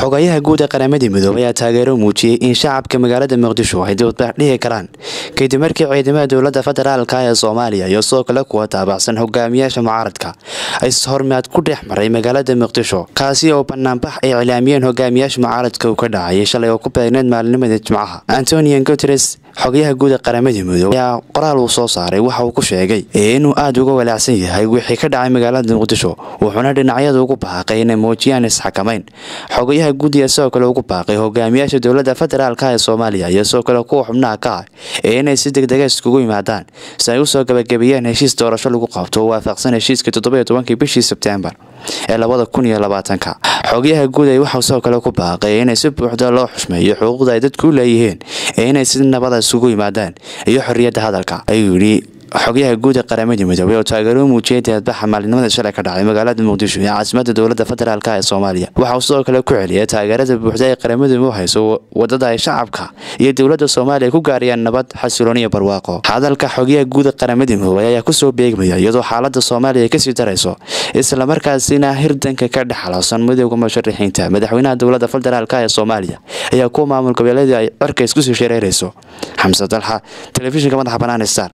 xogayaha guud ee qaramadii midoobay ayaa taageero muujiyey in shacabka magaalada muqdisho ay dibadbax dhihi karaan kadib markii ciidamada dowladda federaalka ee soomaaliya iyo sidoo kale kuwa taabacsan hogaamiyaasha mucaaradka ay hormaad ku dhex maray magaalada muqdisho kaasi oo banaanbax ay iclaamiyeen hogaamiyaasha mucaaradka uu ka dhacayay shalay oo ku beegneed maalinimada jimcaha antonian guteres xogayaha guud ee qaramadii midoobey ayaa qoraal uu soo saaray waxa uu ku sheegay inuu aada uga walaacsan yahay wixii ka dhacay magaalada muqdisho wuxuuna dhinacyada ugu baaqay inay muujiyaan isxakamayn xogayaha guud ayaa sidoo kale ugu baaqay hogaamiyaasha dowladda federaalka ee soomaaliya iyo sidoo kale kuwa xubnaha ka ah ee inay si degdega iskugu yimaadaan si ay usoo gabagabeeyeen heshiis doorasho lagu qabto oo waafaqsan heshiiskii toddobiyo tobankii bishii sebtembar ee labada kun iyo labaatanka xogayaha guud ay waxau sidoo kale ku baaqay inay si buuxda loo xushmeeyo xuquuqda ay dadku u leeyihiin ee inay si nabada isugu yimaadaan iyo xorriyadda hadalka ayuu yidhi xogayaha guud ee qaramadii midoobey oo taageero muujiyay deedbaxa maalinimada shalay ka dhacay magaalada muqdisho ee caasimada dowladda federaalk ee soomaaliya waxa uu sidoo kale ku celiyay taageerada buuxda ee qaramadu u hayso wadada ay shacabka iyo dowladda soomaaliya ku gaarayaan nabad xasiloon iyo barwaaqo hadalka xogayaha guud ee qaramadii midoobey ayaa kusoo beegmaya iyadoo xaalada soomaaliya ay kasii darayso islamarkaasina hirdanka ka dhex xaloosan midooda musharaxiinta madaxweynaha dowladda federaalk ee soomaaliya ayaa kuwa maamul goboleedii ay cirka iskusii shareerayso xamse dalxa telefishinka madaxa banaan star